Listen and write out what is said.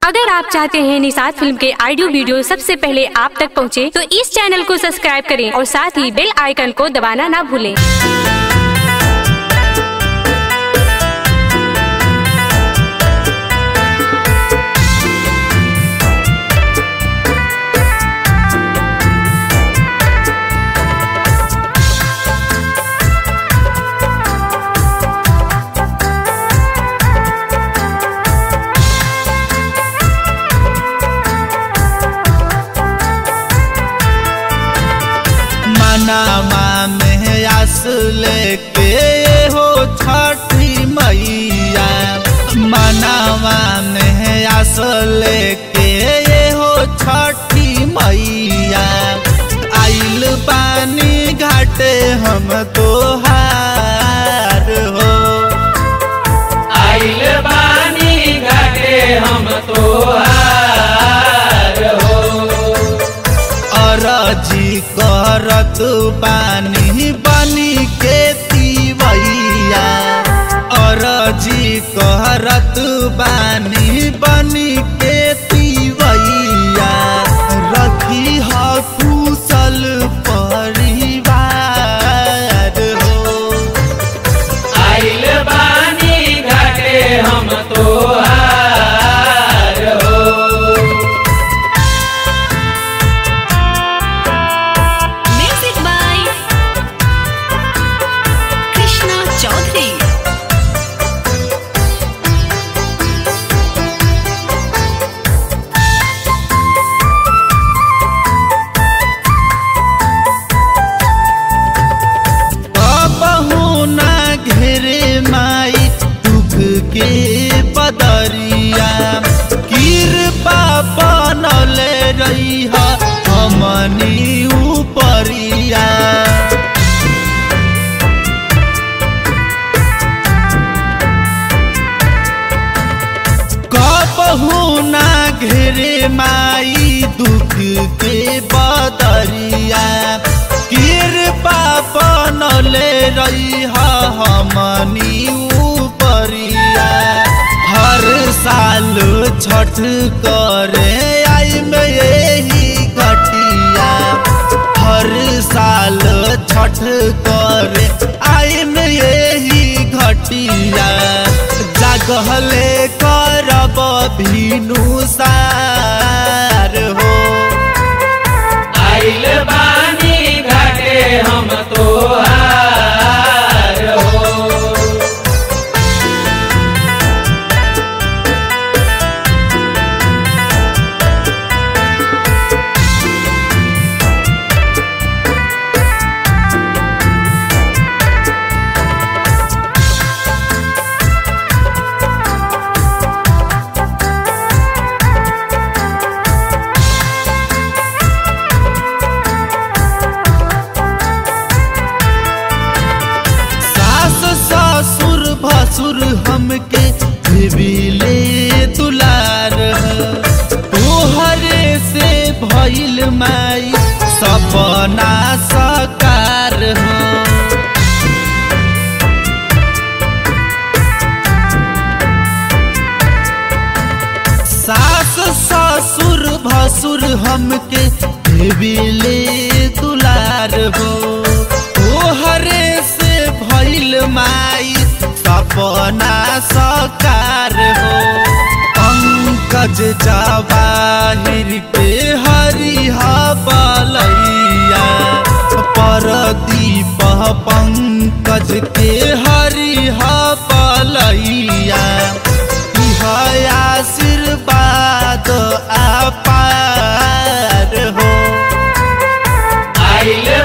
अगर आप चाहते हैं निषाद फिल्म के ऑडियो वीडियो सबसे पहले आप तक पहुंचे, तो इस चैनल को सब्सक्राइब करें और साथ ही बेल आइकन को दबाना ना भूलें। मनावा में आस लेके हो छठी मैया मनावा में आस लेके हो छठी मैया आइल पानी घाटे हम तोहार हो आइल बानी घाटे हम तोहार हो अरजी करत पानी बनी के तीवैया अरजी करत बानी बनी के तीवैया रखी ह कुशल परिवार हो आइल बानी घाटे हम तोहार हो Music by Krishna Chaudhary. कबहू ना घेरे माई दुख के बदरिया कृपा बनले रही हमनी उपरिया कबहू ना घेरे माई दुख के बदरिया कृपा बनले रही हमनी उपरिया हर साल छठ करे आई में यही घटिया हर साल छठ करे आई में यही घटिया जागहले करब भीनु सार हो आइल बानी घाटे हम तोहार हो सास ससुर भसुर हमके देविले दुलार तोहरे से भइल माई सपना सकार हो सास ससुर भसुर हमके देविले दुलार हो तोहरे से भइल माई सपना सकार हो पंकज जवाहिर के हरिहा बलैया परदीप पंकज के हरिहा बलैया इह आशीर्वाद अपार हो आइल